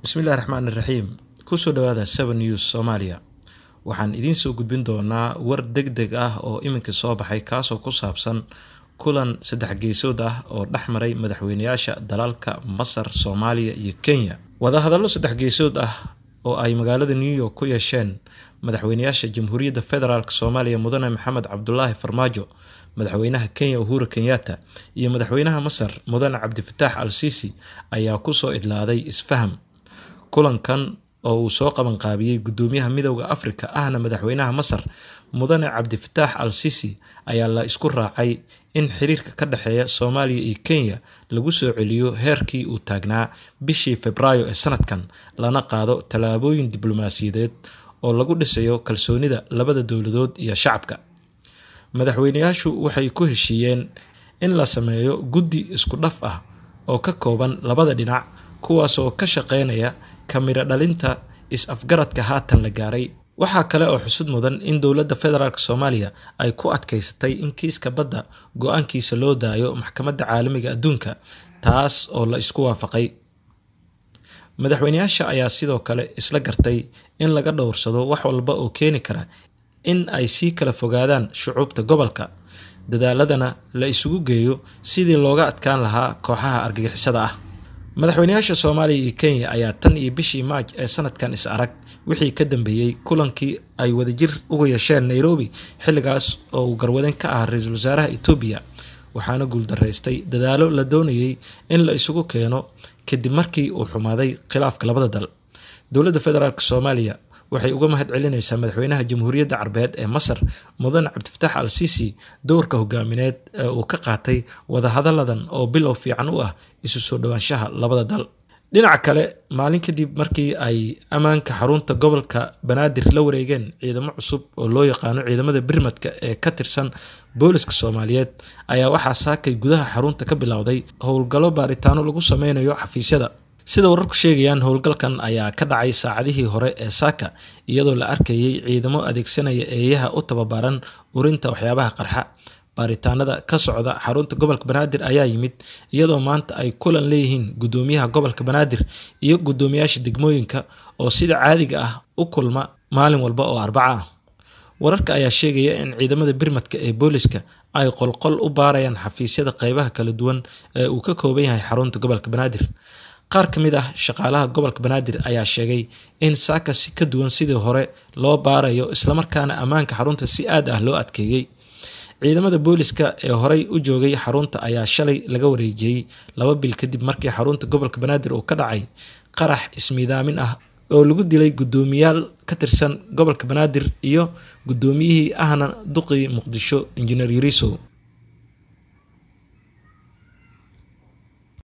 bismillahi raxmaan iraxiim kusoo dhawaada seven news soomaaliya waxaan idiin soo gudbin doonaa war deg deg ah oo iminka soo baxay kaasoo ku saabsan kulan saddex geesood ah oo dhex maray madaxweynayaasha dalalka masar soomaaliya iyo kenya wadahadallo saddex geesood ah oo ay magaalada new york ku yeesheen madaxweynayaasha jamhuuriyadda federaalk soomaaliya mudane maxamed cabdulaahi farmaajo madaxweynaha kenya uhuru kenyatta iyo madaxweynaha masar mudane cabdifataax al sisi ayaa kusoo idlaaday isfaham kulankan oo uu soo qabanqaabiyey gudoomiyaha midowda afrika ahna madaxweynaha masar mudane cabdifataax al sisi ayaa la isku raacay in xiriirka ka dhexeeya soomaaliya iyo kenya lagu soo celiyo heerkii uu taagnaa bishii febraayo ee sanadkan lana qaado tallaabooyin diblomaasiyadeed oo lagu dhisayo kalsoonida labada dowladood iyo shacabka madaxweynayaashu waxay ku heshiiyeen in la sameeyo guddi isku dhaf ah oo ka kooban labada dhinac kuwaasoo ka shaqeynaya kamiro dhalinta is-afgaradka haatan la gaaray waxaa kale oo xusud mudan in dowladda federaalk soomaaliya ay ku adkaysatay in kiiska badda go-aankiisa loo daayo maxkamadda caalamiga adduunka taas oo la isku waafaqay madaxweynayaasha ayaa sidoo kale isla gartay in laga dhowrsado wax walba oo keeni kara in ay sii kala fogaadaan shucuubta gobolka dadaaladana la isugu geeyo sidii looga adkaan lahaa kooxaha argagixisada ah madaxweynayaasha soomaaliya iyo kenya ayaa tan iyo bishii maaj ee sanadkan is arag wixii ka dambeeyey kulankii ay wadajir uga yeesheen nairobi xilligaas oo uu garwadeen ka ah ra-iisul wasaaraha etoobiya waxaana guuldaraystay dadaalo la doonayay in la isugu keeno kadib markii uu xumaaday khilaafka labada dal dowladda federaalk soomaaliya waxay uga mahad celinaysaa madaxweynaha jamhuuriyadda carbeed ee masar mudane cabdifataax al sisi dowrka hogaamineed ee uu ka qaatay wadahadalladan oo bilow fiican u ah isu soo dhowaanshaha labada dal dhinaca kale maalin kadib markii ay ammaanka xarunta gobolka banaadir la wareegeen ciidamo cusub oo loo yaqaano ciidamada birmadka ee ka tirsan booliska soomaaliyeed ayaa waxaa saakay gudaha xarunta ka bilowday howlgallo baaritaano lagu sameynayo xafiisyada sida wararku sheegayaan howlgalkan ayaa ka dhacay saacadihii hore ee saaka iyadoo la arkayay ciidamo adeegsanaya eeyaha u tababaran urinta waxyaabaha qarxa baaritaanada ka socda xarunta gobolka banaadir ayaa yimid iyadoo maanta ay kulan leeyihiin gudoomiyaha gobolka banaadir iyo gudoomiyaasha degmooyinka oo sida caadiga ah u kulma maalin walba oo arbaca ah wararka ayaa sheegaya in ciidamada birmadka ee booliska ay qolqol u baarayaan xafiisyada qeybaha kala duwan ee uu ka kooban yahay xarunta gobolka banaadir qaar ka mid ah shaqaalaha gobolka banaadir ayaa sheegay in saaka si ka duwan sidii hore loo baarayo islamarkaana ammaanka xarunta si aad ah loo adkeeyey ciidamada booliska ee horey u joogay xarunta ayaa shalay laga wareejiyey laba bil kadib markii xarunta gobolka banaadir uu ka dhacay qarax ismiidaamin ah oo lagu dilay guddoomiyaal ka tirsan gobolka banaadir iyo guddoomiyihii ahna duqii muqdisho injineer yuriso